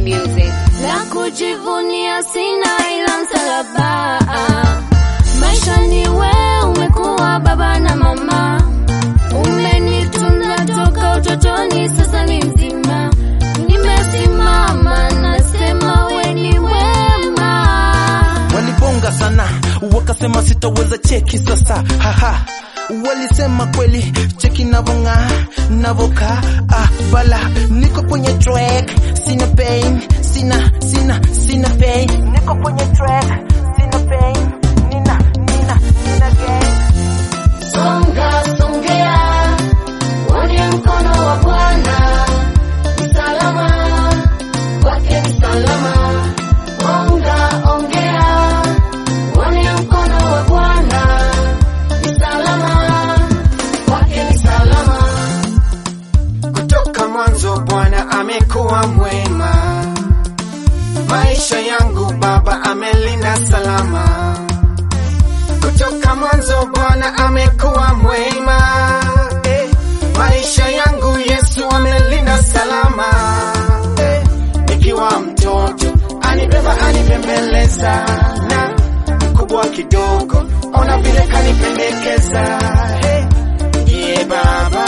music. La kujivunia sina ila msalaba. Maisha ni we, umekuwa baba na mama, umenitunza toka utotoni, sasa ni mzima, nimesimama nasema we ni wema. walibonga sana wakasema sitaweza cheki sasa haha walisema kweli cheki navonga navoka ah, bala niko kwenye track sina pain sina sina sina pain niko kwenye track sina pain nina nina nina gain Songa songea, uone mkono wa Bwana, ni salama, kwake ni salama. Onga ongea, uone mkono wa Bwana, ni salama, kwake ni salama. Kutoka mwanzo Bwana amekuwa mwema, maisha yangu Baba amelinda salama. Kutoka mwanzo Bwana amekuwa mwema, eh, maisha yangu Yesu amelinda salama. Eh, nikiwa mtoto anibeba anipembeleza, na mkubwa kidogo ona vile kanipendekeza. Hey, ndiye Baba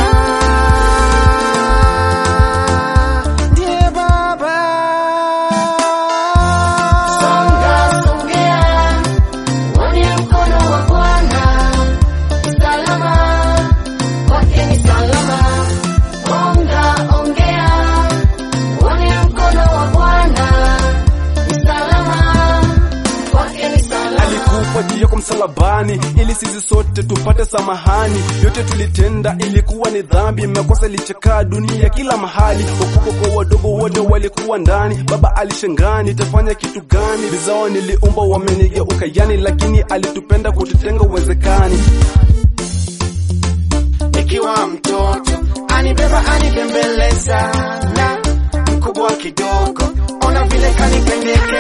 ndiye Baba. Songa songea, uone mkono wa Bwana, ni salama, kwake ni salama. Onga ongea, uone mkono wa Bwana, ni salama, kwake ni salama. alikufa juu yako msalabani ili sisi sote tupate samahani. Yote tulitenda ilikuwa ni dhambi, makosa ilichakaa dunia kila mahali. Wakubwa kwa wadogo wote walikuwa ndani. Baba alishangani, tafanya kitu gani? Vizao niliumba wamenigeuka yani, lakini alitupenda kututenga uwezekani. nikiwa mtoto anibeba anipembeleza na mkubwa kidogo ona vile kanipendekeza